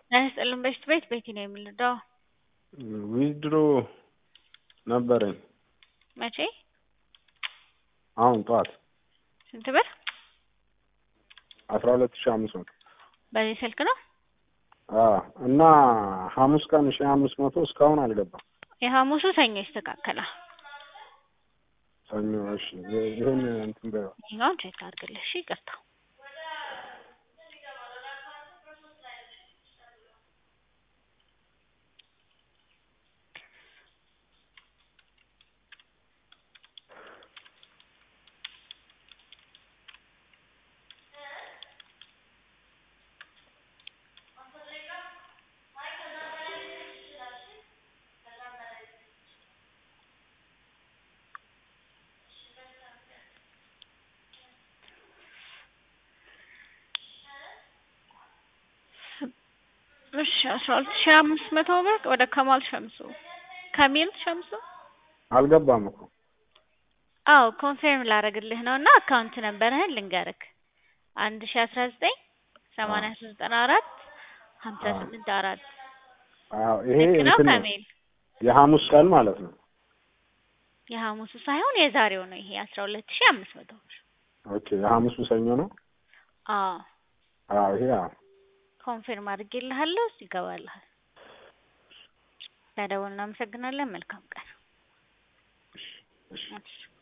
ጤና ይስጥልን በሽት ቤት ቤቲ ነው የምንረዳው። ዊዝድሮ ነበረኝ መቼ? አሁን ጠዋት ስንት ብር? አስራ ሁለት ሺ አምስት መቶ በዚህ ስልክ ነው? አዎ እና ሐሙስ ቀን ሺ አምስት መቶ እስካሁን አልገባም። የሐሙሱ ሰኞ ይስተካከላል። ሰኞ እሺ ይሁን እንትን በይው ይኸኛውን ቼክ አድርግልህ። እሺ ይቅርታ። እሺ አስራ ሁለት ሺህ አምስት መቶ ብር ወደ ከማል ሸምሱ ከሚል ሸምሱ አልገባም እኮ አዎ ኮንፌርም ላደርግልህ ነው እና አካውንት ነበርህን ልንገርክ አንድ ሺ አስራ ዘጠኝ ሰማንያ ሶስት ዘጠና አራት ሀምሳ ስምንት አራት አዎ ይሄ ልክ ነው እንትን ነው ከሚል የሐሙስ ቀን ማለት ነው። የሐሙሱ ሳይሆን የዛሬው ነው ይሄ አስራ ሁለት ሺህ አምስት መቶ ብር ኦኬ የሐሙሱ ሰኞ ነው። አዎ አዎ ይሄ አዎ ኮንፌርም አድርጌልሃለሁ ይገባልሃል ለደወል እናመሰግናለን መልካም ቀን እሺ እሺ